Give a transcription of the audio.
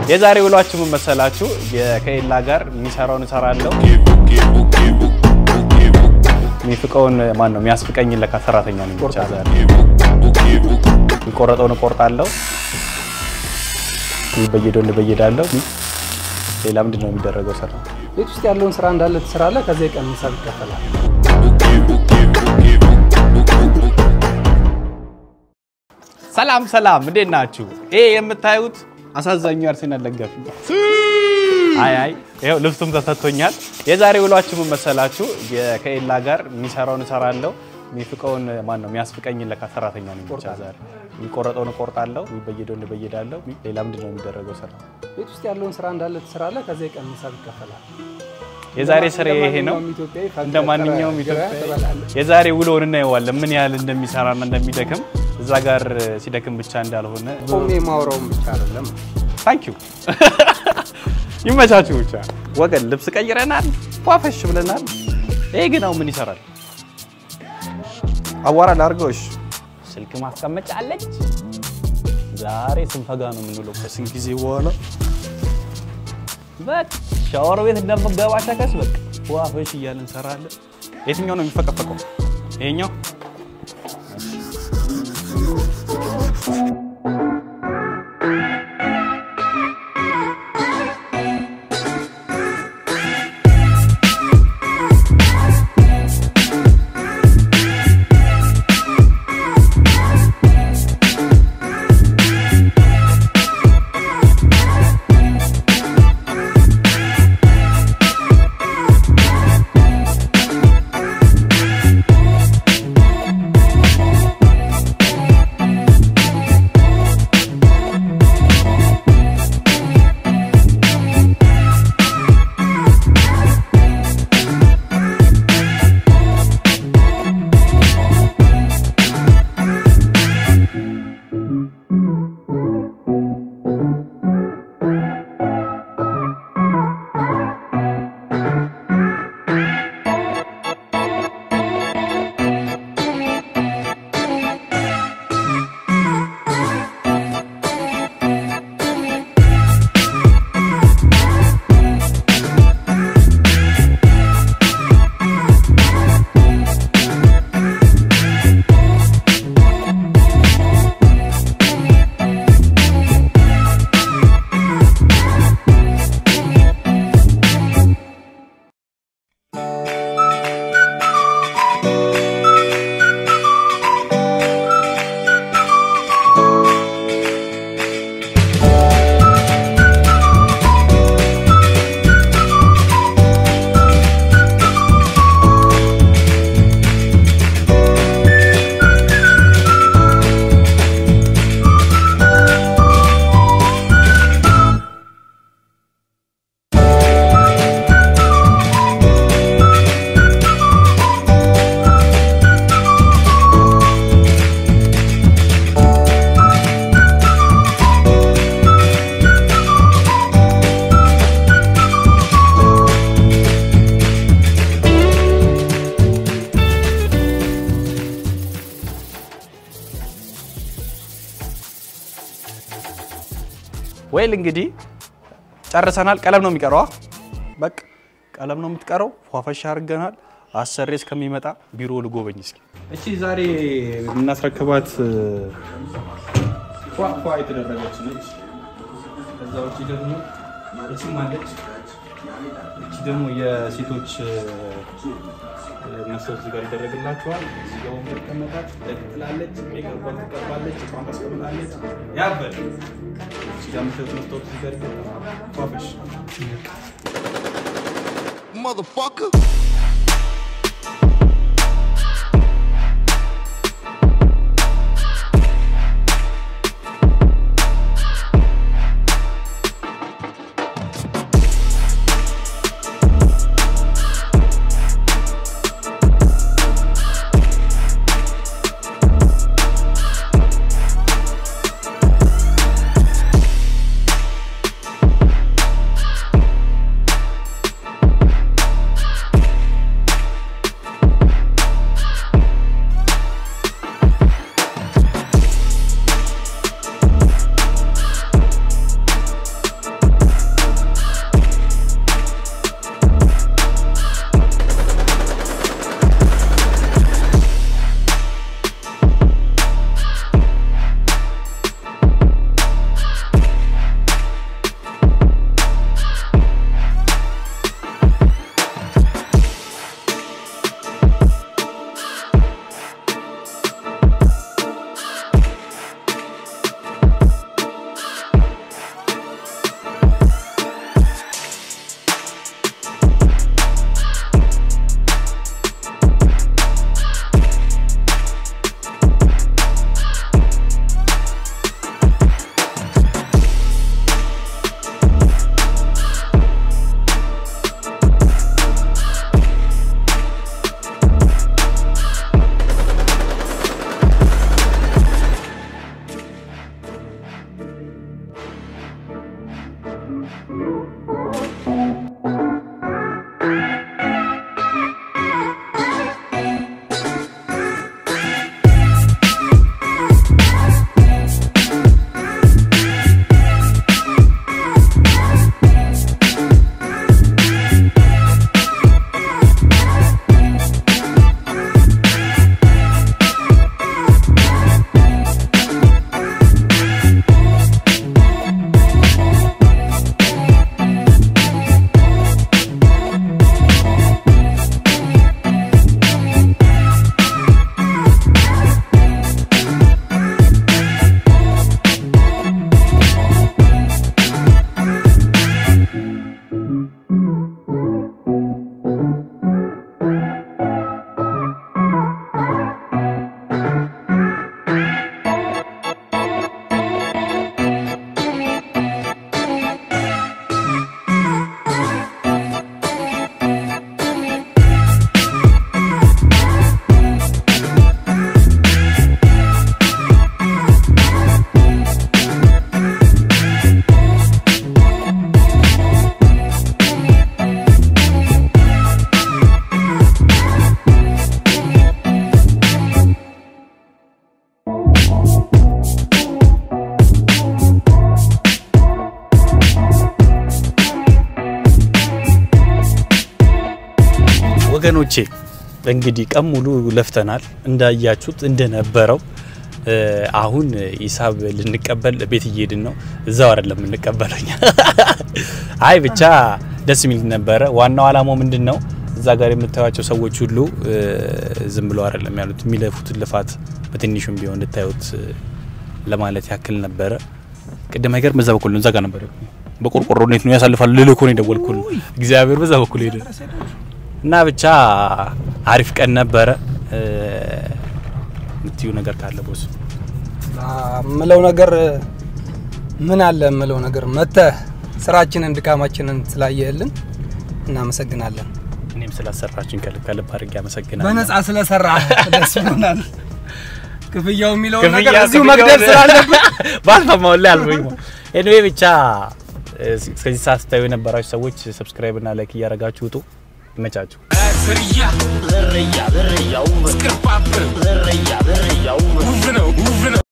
የዛሬ ውሏችሁ ምን መሰላችሁ? ከኤላ ጋር የሚሰራውን እሰራለሁ፣ የሚፍቀውን ማን ነው የሚያስፍቀኝ ለካ ሰራተኛ ነው ብቻ ዛሬ የሚቆረጠውን እቆርጣለሁ፣ በየዶን በየዳለሁ። ሌላ ምንድን ነው የሚደረገው? ስራ ቤት ውስጥ ያለውን ስራ እንዳለ ትሰራለህ። ከዚያ የቀን ሂሳብ ይከፈላል። ሰላም ሰላም፣ እንዴት ናችሁ? ይሄ የምታዩት አሳዛኙ አርሴናል ደጋፊ አይ አይ ይኸው ልብሱም ተሰጥቶኛል። የዛሬ ውሏችሁ ምን መሰላችሁ? ከኤላ ጋር የሚሰራውን እሰራለሁ፣ የሚፍቀውን ማን ነው የሚያስፍቀኝ ለካ ሰራተኛ ነው ብቻ ዛሬ የሚቆረጠውን እቆርጣለሁ፣ በየዶን በየዳለሁ። ሌላ ምንድን ነው የሚደረገው? ስራ ቤት ውስጥ ያለውን ስራ እንዳለ ትሰራለህ። ከዚያ የቀን ሂሳብ ይከፈላል። የዛሬ ስራ ይሄ ነው። ኢትዮጵያዊ እንደ ማንኛውም ኢትዮጵያ ትበላለህ። የዛሬ ውሎውን እናየዋለን፣ ምን ያህል እንደሚሰራና እንደሚደክም እዛ ጋር ሲደክም ብቻ እንዳልሆነ ቆሜ ማውራውን ብቻ አይደለም። ታንኪዩ ይመቻችሁ። ብቻ ወገን ልብስ ቀይረናል፣ ፏፈሽ ብለናል። ይሄ ግን አሁን ምን ይሰራል? አዋራ ላርገውሽ ስልክ ማስቀመጫ አለች። ዛሬ ስንፈጋ ነው የምንውለው ከስንት ጊዜ በኋላ። በቃ ሻወር ቤት እንደምገባ ሸከስ በቃ ፏፈሽ እያልን እንሰራለን። የትኛው ነው የሚፈቀፈቀው? ይሄኛው ወይል እንግዲህ ጨርሰናል። ቀለም ነው የሚቀረው። በቃ ቀለም ነው የምትቀረው። ፏፈሻ አድርገናል። አሰሬ እስከሚመጣ ቢሮ ልጎበኝ እስኪ። እቺ ዛሬ የምናስረክባት ፏፏ የተደረገች ነች። ከዛ ውጭ ደግሞ እቺም አለች። እቺ ደግሞ የሴቶች መስታወት እዚህ ጋር ይደረግላቸዋል። እዚህ ጋር ወንበር ይቀመጣል። ትላለች፣ ሜከሯን ትቀባለች፣ እቃዋን ታስቀምጣለች። ያበል እዚህ ጋር የምታዩት መስታወት እዚህ ጋር ይገጠማል። ፏፈሽ motherfucker. ወገኖቼ እንግዲህ ቀን ሙሉ ለፍተናል እንዳያችሁት እንደነበረው አሁን ሂሳብ ልንቀበል ቤት እየሄድን ነው። እዛው አይደለም የምንቀበለው እኛ። አይ ብቻ ደስ የሚል ነበረ። ዋናው አላማው ምንድን ነው? እዛ ጋር የምታዩቸው ሰዎች ሁሉ ዝም ብለው አይደለም ያሉት፣ የሚለፉትን ልፋት በትንሹም ቢሆን እንድታዩት ለማለት ያክል ነበረ። ቅድም አይገርም፣ በዛ በኩል ነው፣ እዛ ጋር ነበር በቆርቆሮ እንዴት ነው ያሳልፋል ልልኮ ነው የደወልኩል። እግዚአብሔር በዛ በኩል ሄደ እና ብቻ አሪፍ ቀን ነበረ። የምትዩ ነገር ካለ ቦስ? ምለው ነገር ምን አለ ምለው ነገር መተህ ስራችንን ድካማችንን ስላየህልን እናመሰግናለን። እኔም ስላሰራችን ከልብ ከልብ አድርጌ አመሰግናለሁ። በነጻ ስለሰራ ደስ ብሎናል። ክፍያው የሚለውን ክፍያ ነገር እዚሁ ክፍያው መግደል ስላለብን ባልሰማው ላይ አልበኝ ኤኒዌይ ብቻ እስከዚህ ሰዓት ስታዩ የነበራችሁ ሰዎች ሰብስክራይብ እና ላይክ እያደረጋችሁ ውጡ። ይመቻችሁ። Zerya, zerya, zerya, zerya, zerya, zerya, zerya, zerya,